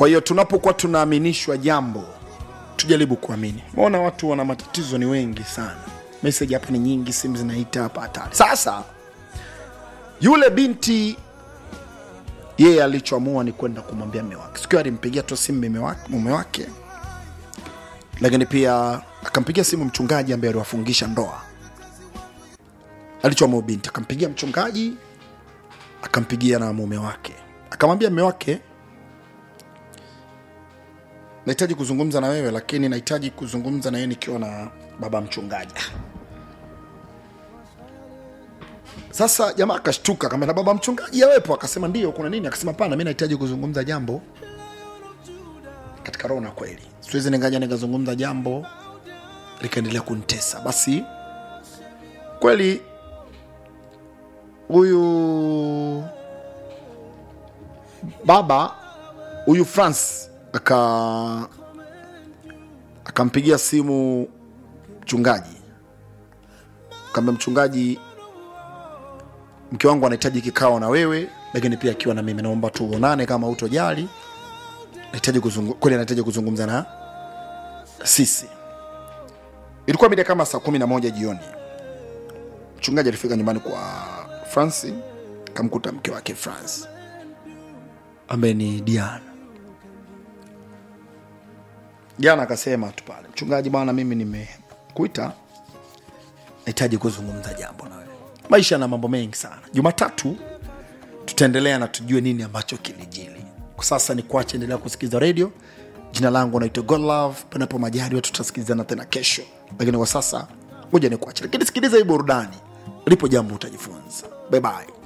kwa hiyo tunapokuwa tunaaminishwa jambo tujaribu kuamini maona watu wana matatizo ni wengi sana meseji hapa ni nyingi simu zinaita hapa hatari sasa yule binti yeye alichoamua ni kwenda kumwambia mme wake siku hiyo alimpigia tu simu mume wake, mume wake lakini pia akampigia simu mchungaji ambaye aliwafungisha ndoa alichoamua binti akampigia mchungaji akampigia na mume wake akamwambia mme wake nahitaji kuzungumza na wewe lakini nahitaji kuzungumza na yeye nikiwa na baba mchungaji sasa jamaa akashtuka kama na baba mchungaji awepo akasema ndio kuna nini akasema pana mi nahitaji kuzungumza jambo katika roho na kweli siwezi ningaja nikazungumza jambo likaendelea kunitesa basi kweli huyu baba huyu france aka akampigia simu mchungaji kaambia mchungaji mke wangu anahitaji kikao na wewe lakini pia akiwa na mimi naomba tuonane kama utojali nahitaji kuzungu, kweli anahitaji kuzungumza na sisi ilikuwa mida kama saa kumi na moja jioni mchungaji alifika nyumbani kwa franci akamkuta mke wake france ambaye ni diana jana akasema tu pale mchungaji bwana mimi nimekuita nahitaji kuzungumza jambo na wewe maisha na mambo mengi sana jumatatu tutaendelea na tujue nini ambacho kilijili kwa sasa ni kuacha endelea kusikiliza redio jina langu naitwa godlove panapo majaliwa tutasikilizana tena kesho lakini kwa sasa moja ni kuacha lakini sikiliza hii burudani lipo jambo utajifunza bye bye